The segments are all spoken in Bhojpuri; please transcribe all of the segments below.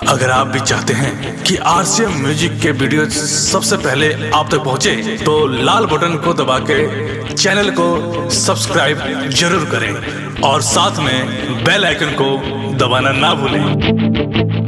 अगर आप भी चाहते हैं कि आरसीएम म्यूजिक के वीडियो सबसे पहले आप तक पहुंचे, तो लाल बटन को दबा के चैनल को सब्सक्राइब जरूर करें और साथ में बेल आइकन को दबाना ना भूलें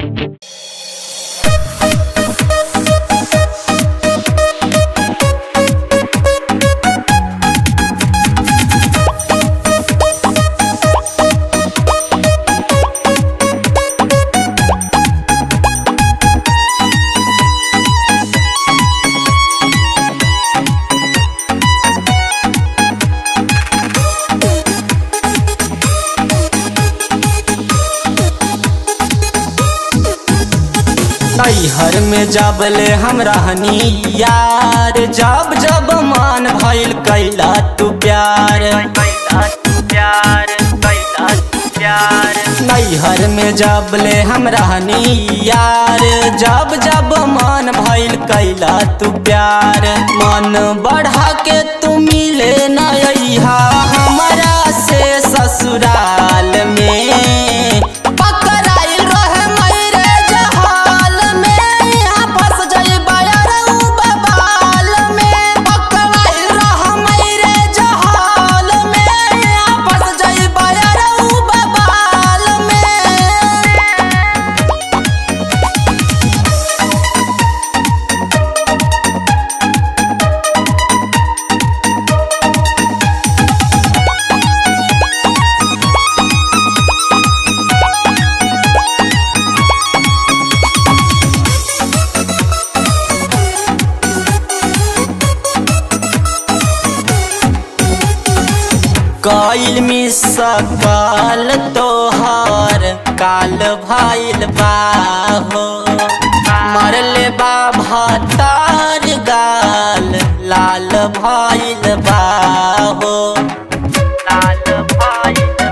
नैहर में जबले हम रहनी यार जब जब मान भइल कैला तू प्यार नैहर में जबले हम रहनी यार जब जब मान भइल कैला तू प्यार मन बढ़ा के तू मिले नैहा हमारा से ससुराल में पकड़ाइल रहे मेरे जहाल में यहाँ फंस जाइबा यार उ बबाल में पकड़ाइल रहे मेरे जहाल में यहाँ फंस जाइबा यार उ बबाल में काइल में सकल तोहर काल भाइल बाहो मरले बा भतार गाल लाल भाइल बाहो लाल भाइल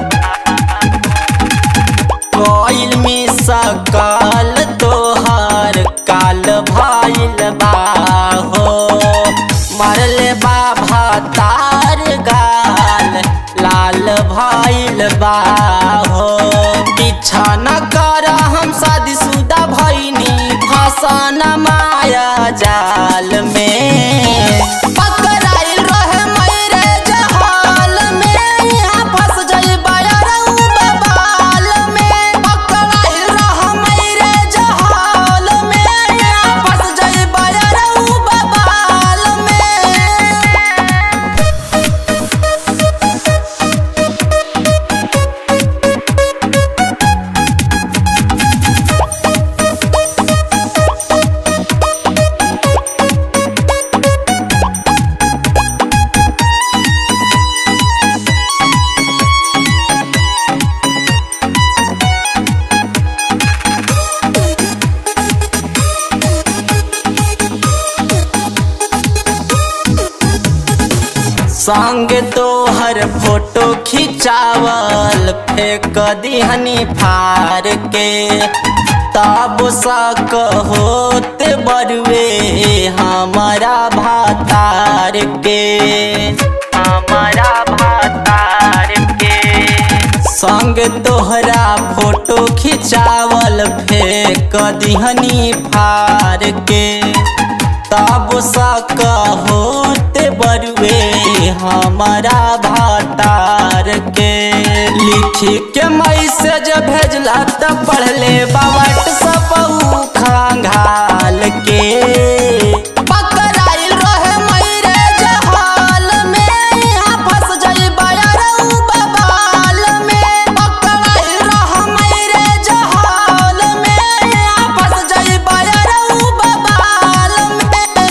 कोइल में सकल तोहर काल भाइल बाहो मरले बा भतार गाल लाल भाइल बाहो पीछा न कर हम शादीशुदा भैनी फसन माया जाल में पकड़ाइल रहे मेरे जहाल में यहाँ फंस जाइबा यार उ बबाल में पकड़ाइल रहे मेरे जहाल में यहाँ फंस जाइबा यार उ बबाल में संग तोहर फोटो खिंचावल फेंक दिहनी फार के तब सक होते बरुए हमारा भातार के हमारा भातार के संग तोहरा फोटो खिंचावल फेंक दिहनी फार के तब सक होते बरुए हमारा भातार के लिखी के मैसेज भेजला त पढ़ले बा व्हाट्सअप उ खंगाल के पकड़ाइल रहे मेरे जहाल में यहाँ फंस जाइबा यार उ बबाल में पकड़ाइल रहे मेरे जहाल में यहाँ फंस जाइबा यार उ बबाल में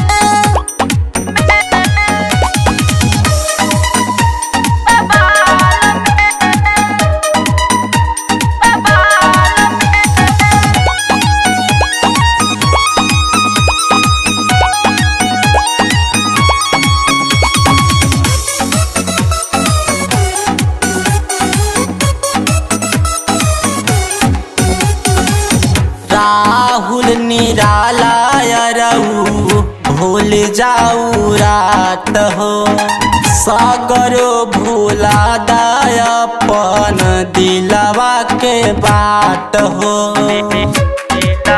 राहुल निराला रऊ भूल जाऊ रात हो सागरो भूला दायपन दिलवा के बात हो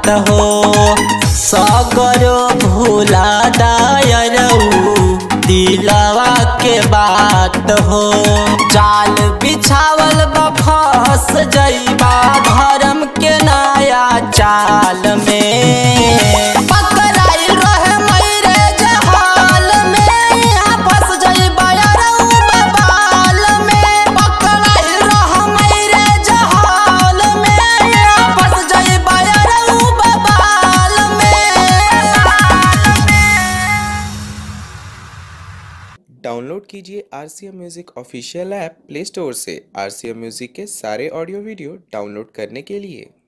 बात हो सगरो भूला दायरऊ दिलवा के बात हो जाल बिछावल बा फंस जइबा धर्म के नया चाल में पकड़ाइल रहे मैरे जहाल में यहाँ फंस जइबा यारऊ बबाल में पकड़ाइल रहे मैरे जहाल में यहाँ फंस जइबा यारऊ बबाल में डाउनलोड कीजिए R C M music official app Play Store से आर सी एम म्यूज़िक के सारे ऑडियो वीडियो डाउनलोड करने के लिए